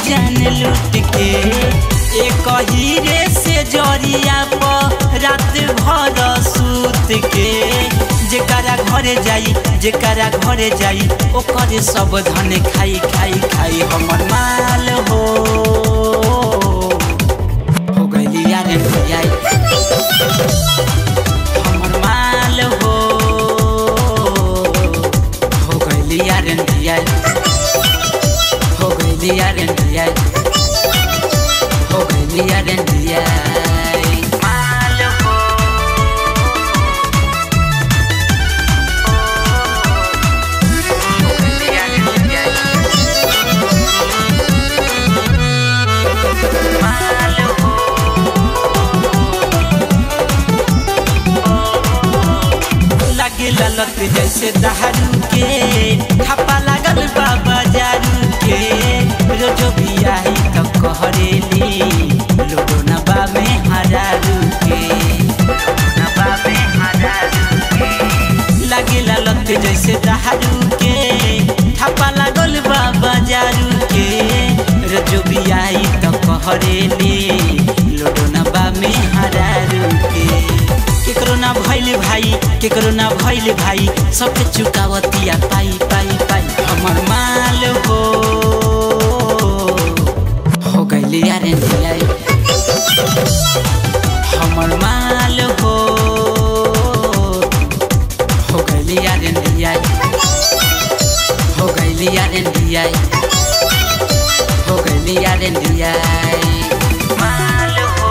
जान लूट के एक हीरे से जरिया पर रात भर सूत के जेकरा घरे जाई जेकरा घरे जाई ओकर सब धन खाई खाई खाई हमर माल हो हो गइली यार भैया हमर माल हो हो गइली यार भैया हो गइली यार भैया हो गइली यार भैया माल हो लगे ललत जैसे दहरू के खपा लागल बा बाजारू के रोजो भी आई तो कहरेली लोडो नबा में हरारू के नबा में हरारू के लगे ललत जैसे दहरू के खपा लागल बा बाजारू के रोजो भी आई तो कहरेली लोडो नबा में हरारू के केकरो ना भइल भाई केकरो ना भइल भाई सबके चुकावतिया पाई पाई पाई हमर माल हो हो गइली यारे धियाई हमर माल हो हो गइली यारे धियाई हो गइली यारे धियाई हो गइली यारे धियाई माल हो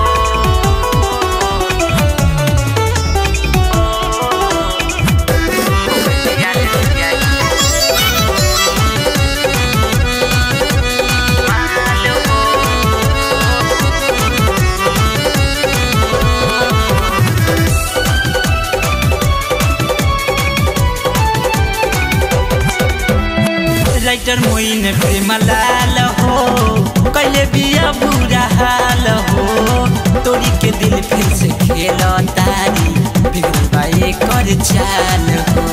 राइटर मोइन प्रेम लाल हो कैले बिया बुरा हाल हो तोरी के दिल फिर से खेल तारी बिगड़ बाए कर चाल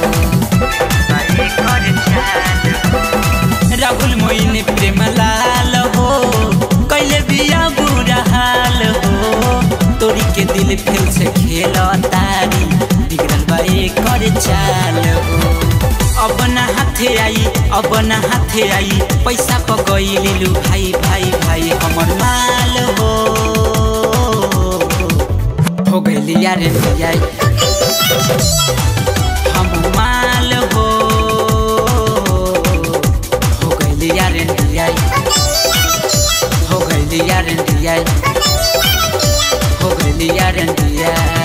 हो राहुल मोइन प्रेम लाल हो कैले बिया बुरा हाल हो तोरी के दिल फिर से खेल तारी बिगड़ल बाए कर चाल हो अब ना हाथे आई अब ना हाथे आई पैसा प गइलिलु भाई भाई भाई हमर माल हो हो गइली यारे भैया हमर माल हो हो गइली यारे भैया हो गइली यारे भैया हो गइली यारे भैया